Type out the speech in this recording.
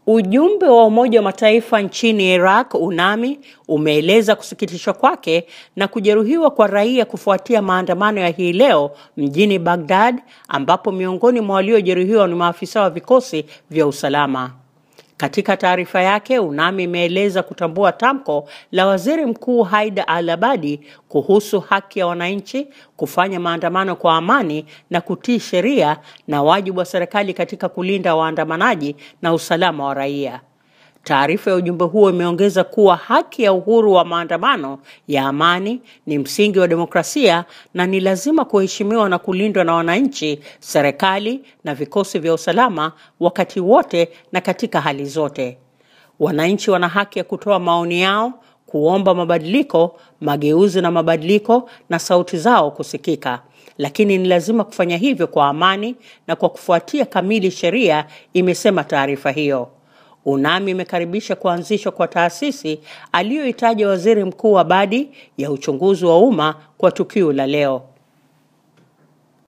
Ujumbe wa Umoja wa Mataifa nchini Iraq UNAMI umeeleza kusikitishwa kwake na kujeruhiwa kwa raia kufuatia maandamano ya hii leo mjini Baghdad ambapo miongoni mwa waliojeruhiwa ni maafisa wa vikosi vya usalama. Katika taarifa yake, UNAMI imeeleza kutambua tamko la Waziri Mkuu Haida al-Abadi kuhusu haki ya wananchi kufanya maandamano kwa amani na kutii sheria na wajibu wa serikali katika kulinda waandamanaji na usalama wa raia. Taarifa ya ujumbe huo imeongeza kuwa haki ya uhuru wa maandamano ya amani ni msingi wa demokrasia na ni lazima kuheshimiwa na kulindwa na wananchi, serikali na vikosi vya usalama wakati wote na katika hali zote. Wananchi wana haki ya kutoa maoni yao, kuomba mabadiliko, mageuzi na mabadiliko na sauti zao kusikika. Lakini ni lazima kufanya hivyo kwa amani na kwa kufuatia kamili sheria, imesema taarifa hiyo. UNAMI imekaribisha kuanzishwa kwa taasisi aliyoitaja Waziri Mkuu Abadi ya uchunguzi wa umma kwa tukio la leo.